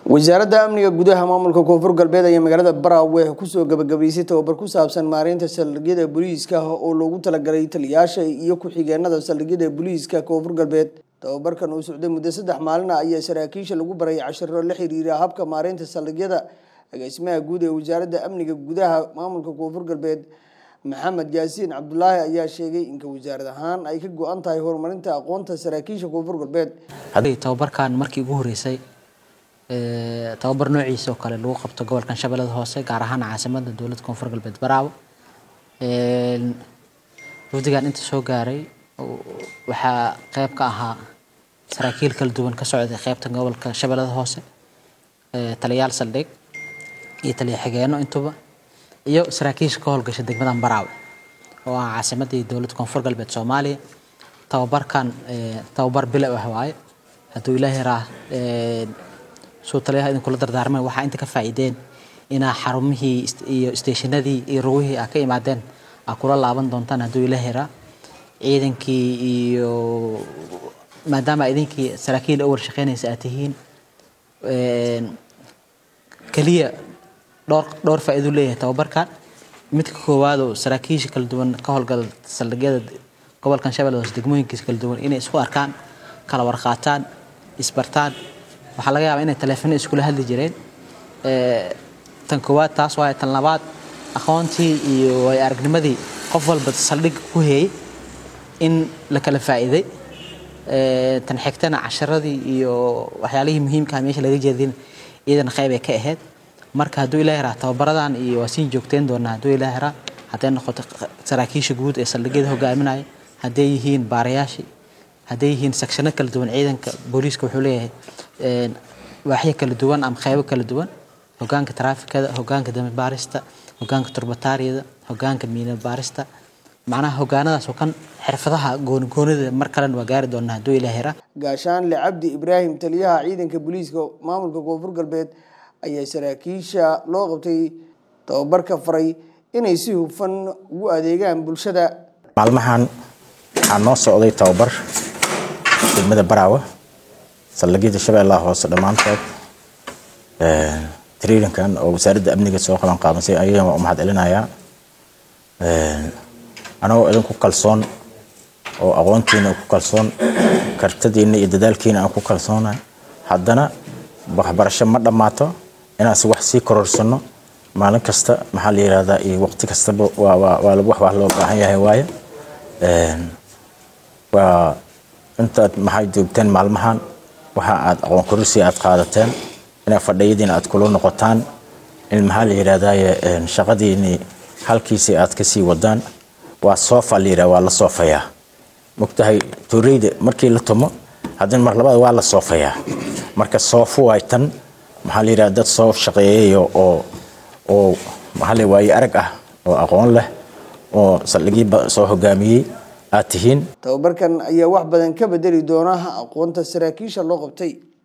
wasaaradda amniga gudaha maamulka koonfur galbeed ayaa magaalada Baraawe kusoo gabagabaysay tababar ku saabsan maareynta saldhigyada booliiska oo loogu talagalay taliyayaasha iyo ku-xigeenada saldhigyada booliiska koonfur galbeed tababarkan uu socday muddo saddex maalin ah ayaa saraakiisha lagu baray cashiro la xiriira habka maareynta saldhigyada agaasimaha guud ee wasaaradda amniga gudaha maamulka koonfur galbeed maxamed yaasiin cabdulaahi ayaa sheegay in wasaarad ahaan ay ka go-an tahay horumarinta aqoonta saraakiisha koonfur galbeed tababarkan markii ugu horeysay tababar noociisa oo kale lagu qabto gobolkan shabeellada hoose gaar ahaan caasimada dowladda koonfur galbeed baraawo wafdigan inta soo gaaray waxaa qeyb ka ahaa saraakiil kala duwan ka socday qeybta gobolka shabeellada hoose taliyayaal saldhig iyo taliya xigeeno intuba iyo saraakiisha ka howlgasha degmadan baraawe oo ah caasimadii dowladda koonfur galbeed soomaaliya tababarkan tababar bilow ah waaye hadduu ilaahay raa suu taliyaha idinkula dardaarmay waxaa inta ka faa'iideen inaa xarumihii iyo isteeshinadii iyo rugihii aa ka imaadeen aa kula laaban doontaan hadduu ilaahay raa ciidankii iyo maadaama idinkii saraakiil u warshaqeynaysa aad tihiin keliya dhowr dhowr faa'iido leeyahay tababarkan midka koowaad oo saraakiisha kala duwan ka howlgala saldhigyada gobolkan shabeellada hoose degmooyinkiisa kala duwan inay isku arkaan kala warqaataan isbartaan waxaa laga yaabaa inay taleefano iskula hadli jireen tan koowaad taas waaye tan labaad aqoontii iyo way aragnimadii qof walba saldhig ku heeyey in la kala faa'iiday tan xigtana casharadii iyo waxyaalihii muhiimka meesha laga jeedin iyadana qayb ay ka ahayd marka hadduu ilaahi raa tababaradan iyo waa siin joogteen doonaa hadduu ilaahi raa hadday noqoto saraakiisha guud ee saldhigyada hogaaminaya hadday yihiin baarayaashii hadday yihiin sakshano kala duwan ciidanka booliiska wuxuu leeyahay waaxyo kala duwan ama qaybo kala duwan hogaanka taraafikada hogaanka dambi baarista hogaanka turbataariyada hogaanka miina baarista macnaha hogaanadaas oo kan xirfadaha goonigoonida mar kalena waa gaari doonaa hadduu ilaahi raa gaashaanle cabdi ibraahim taliyaha ciidanka booliiska maamulka koonfur galbeed ayaa saraakiisha loo qabtay tababarka faray inay si hufan ugu adeegaan bulshada maalmahan waxaa noo socday tababar degmada baraawe saldhigyada shabeellaha hoose dhammaantood traininkan oo wasaaradda amniga soo qaban qaabisay ayagan waa u mahad celinayaa anagoo idinku kalsoon oo aqoontiina ku kalsoon kartadiina iyo dadaalkiina aan ku kalsoonahay haddana waxbarasho ma dhammaato inaas wax sii kororsano maalin kasta maxaa la yihahdaa iyo waqti kastaba waa wax wax loo baahan yahay waaye waa intaad maxay joogteen maalmahan waxa aad aqoon kororsi aad qaadateen inaa fadhiyadiina aad kula noqotaan in maxaa la yidhahdaye shaqadiini halkiisii aad kasii wadaan waa soofa la yidhah waa la soofayaa mogtahay tuureyda markii la tumo haddana mar labaad waa la soofayaa marka soofo waay tan maxaa la yidhahda dad soo shaqeeyayo oo oo maxaa la waaye arag ah oo aqoon leh oo saldhigii soo hogaamiyey aad tihiin tababarkan ayaa wax badan ka bedeli doona aqoonta saraakiisha loo qabtay